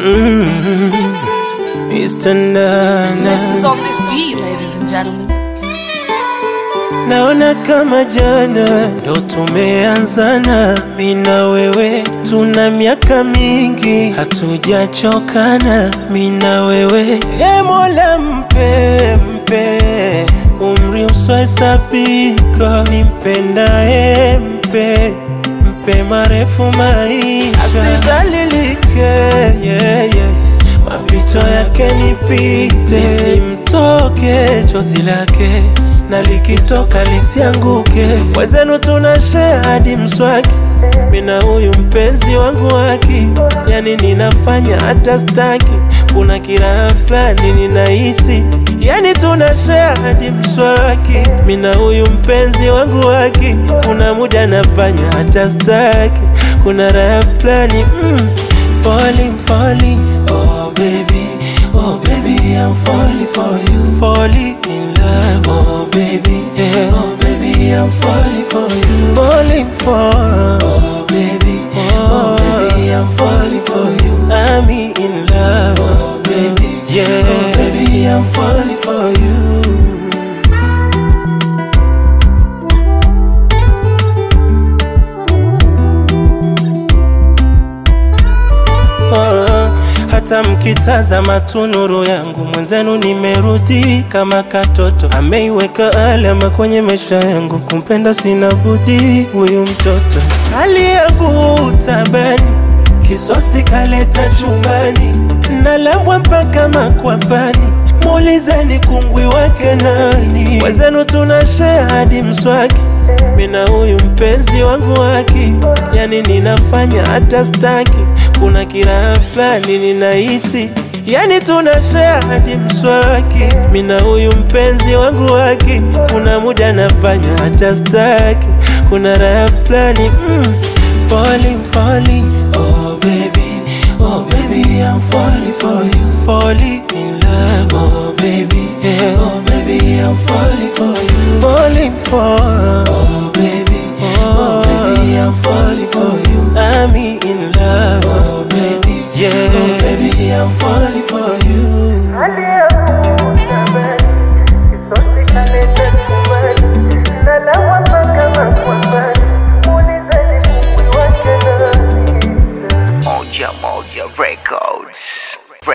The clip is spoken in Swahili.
Mm, Mr. Nana. This is on this beat, ladies and gentlemen. Naona kama jana ndo tumeanzana, mi na wewe tuna miaka mingi hatujachokana, mi na wewe. E Mola, mpe mpe umri usiohesabika, nimpendaye mpe mpe marefu maisha, asidhalilike yeah, yeah. mapito yake nipite, nisimtoke chozi lake na likitoka lisianguke. Wezenu tuna share hadi mswaki, mina huyu mpenzi wangu waki, yani ninafanya hata staki, kuna kiraha fulani ninahisi, yani tuna share hadi mswaki, mina huyu mpenzi wangu waki, kuna muda nafanya hata staki, kuna raha fulani mm, falling, falling, oh baby, oh baby, I'm falling for you, falling in love, oh baby, yeah. oh baby, I'm falling for you, falling for, oh baby, oh, baby, I'm falling for you, I'm in love, oh baby, yeah, oh baby, I'm falling for you. Ah, hata mkitazama tu nuru yangu mwenzenu nimerudi kama katoto ameiweka alama kwenye maisha yangu kumpenda sina budi huyu mtoto hali yangu tabani kisosi kaleta chumbani nalambwa mpaka makwapani muulizeni kungwi wake nani wezenu tuna share hadi mswaki mina huyu mpenzi wangu waki yani ninafanya hata staki kuna kiraha fulani ninahisi yani tuna share hadi mswaki mina huyu mpenzi wangu waki kuna muda nafanya hata staki kuna raha fulani mm, falling, falling, oh baby, oh baby, I'm falling for you, falling in love, oh baby, yeah. oh baby, I'm falling for you, falling for, oh baby, oh, baby, I'm falling for you, I'm in love, oh baby, yeah, oh baby, I'm falling